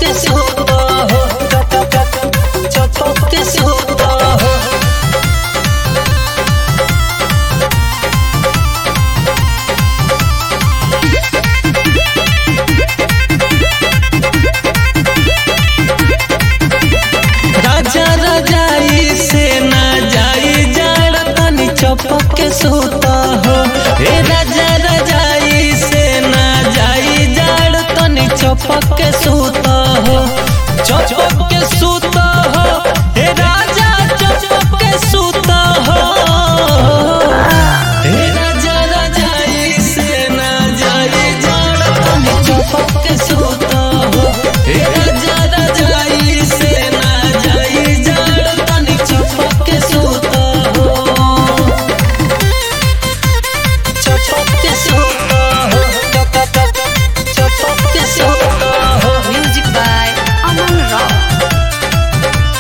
के सूता हो चपक के सूता हो राजा रजाई से ना जाई जाड़ तनी चपक के सूता हो हे राजा रजाई से ना जाई जाड़ तनी चपक के सूता हो चपक के सूता हो हे राजा चपक के सूता हो हे राजा रजाई से ना जाई जाड़ तनी चपक के सूता हो हे राजा रजाई से ना जाई जाड़ तनी चपक के सूता हो चपक के सूता हो चपक के सूता हो Music by Aman Rao.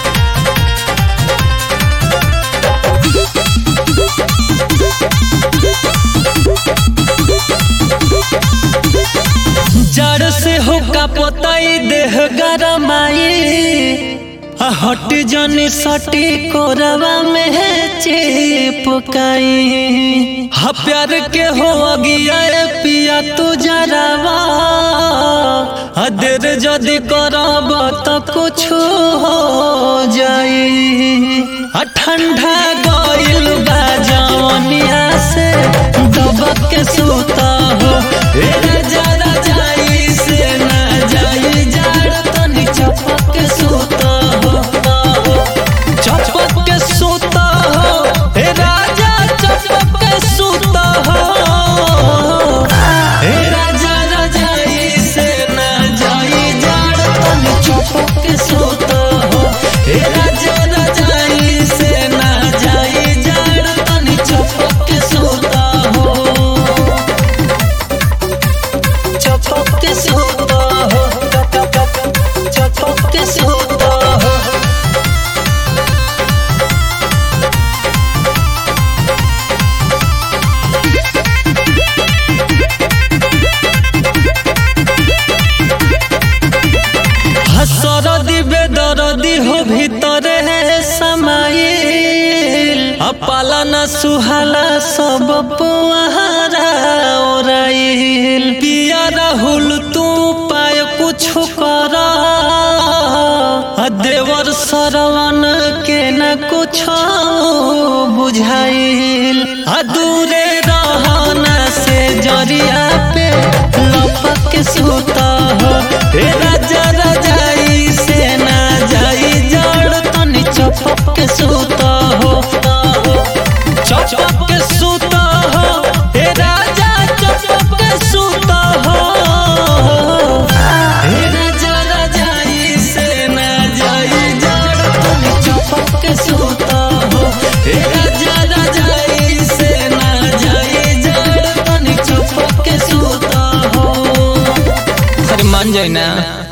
जड़ से होका पोताई देह गरमाई आ हट जनी सटी कोरवा में चिपकाई हा प्यार के हो अगिया ए पिया तू जरावा आ देर जदी करब त कुछ हो जाई आ ठंडा गइल बा जवनिया से दबक के सूता हो ए राजा रजाई से ना जाई जाड़ तनी चपक के सूता हो चपक के सूता हो ए राजा चपक के सूता हो ए राजा रजाई से ना जाई जाड़ तनी चपक के सूता हो ए राजा रजाई से ना जाई जाड़ तनी चपक के सूता हो चपक के सूता हो चपक के सूता हो हसरदी बेदरदी हो भीतरे समाइल अपालन सुहाला सब पुआरा ओराइल पिया राहुल तू पाय कुछ कर आ देवर सरवन के न कुछ बुझाइल आ दूरे रहना से जरिया पे लपक के सूता हो हे राजा रजाई से ना जाई जड़ तनी चपक के सूता हो चपक के सूता हो हे राजा चपक के सूता हो हे राजा रजाई से ना जाई जड़ तनी चपक के सूता हो हे राजा रजाई से ना जाई जड़ तनी चपक के सूता हो अरे मान जाए ना